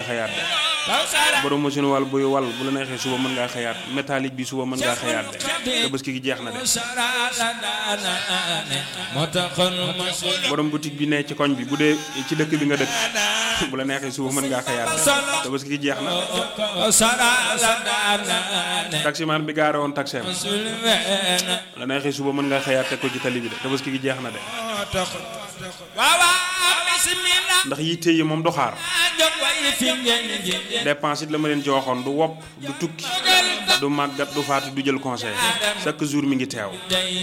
xëyaat de borom machine wal buy wal bu la neexee suba mën ngaa xëyaat métallique bi suba mën ngaa xëyaat de tabaski gi jeex na de borom boutique bi ne ci koñ bi bu dee ci dëkk bi nga dëkk bu la neexee suba mën ngaa xëyaat de tabaski gi jeex na taximaan bi gaare woon taxeem la neexee suba mën ngaa xëyaat teg ko ci tali bi de tabaski gi jeex na de ndax yitte yi moom du xaar dépense it la ma leen ci waxoon du wopp du tukki du màggat du faatu du jël conseil chaque jour mi ngi teew